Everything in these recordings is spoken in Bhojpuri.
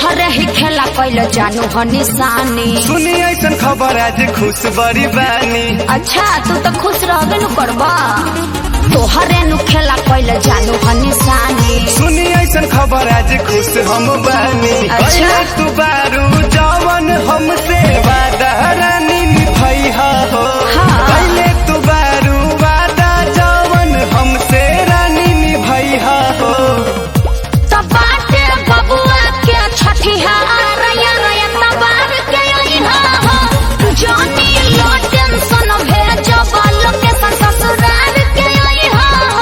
तोहरे ही खेला कैल जानू ह निशानी सुनी ऐसन खबर आज खुश बड़ी बानी अच्छा तू तो खुश रहबे नु करबा तोहरे नु खेला कैल जानू ह निशानी सुनी ऐसन खबर आज खुश हम बानी अच्छा। पहले तू बारू जवन हमसे वादा रानी निभैया हो हाँ। पहले तू बारू वादा जवन हमसे रानी निभैया हो तो बाटे बबुआ के छठिया रया रया तबार के अइहा हो जानी लो टेंशन भेज बालो के ससुराल के अइहा हो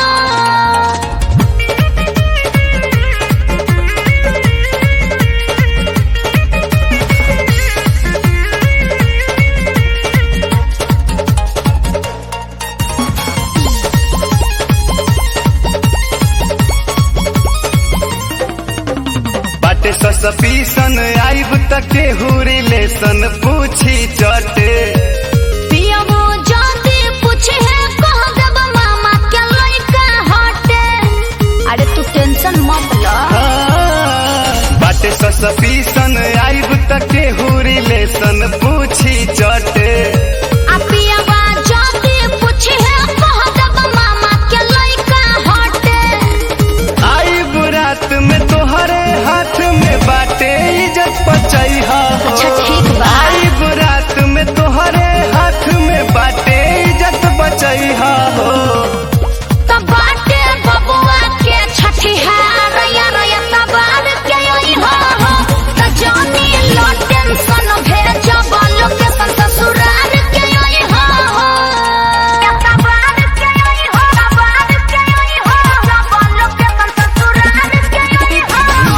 बाटे ससपीसन आइब तक केहू रिलेशन पूछी चटे पियबो जाती पूछे है कह देब मामा के लइका हटे अरे तू टेंशन मत ल बाटे ससपीसन आइब तक केहू रिलेशन पूछी चटे आ पियबा जाती पूछे है कह देब मामा के लइका हटे आइब रात में तोहरे हाथ में बाटे इज्जत बचैहा हो अच्छा, ठीक बा। आइब रात में तोहरे हाथ में बाटे इज्जत बचैहा हो तो बाटे बबुआ के छठिया रया रया तबार के अइहा हो तो जानी लो टेंशन भेज बालो के ससुराल के अइहा हो तबार के अइहा तबार के अइहा बालो के ससुराल के अइहा हो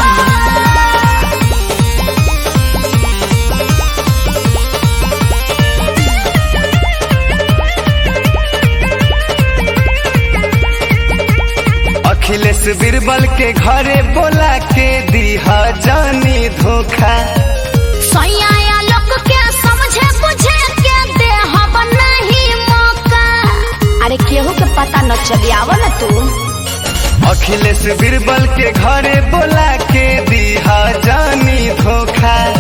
अखिलेश बीरबल के घरे बोला के दीहा जानी धोखा सैया लोग के समझे बुझे के दे हम नहीं मौका अरे केहू के पता न चली आव न तू अखिलेश बीरबल के घरे बोला के दीहा जानी धोखा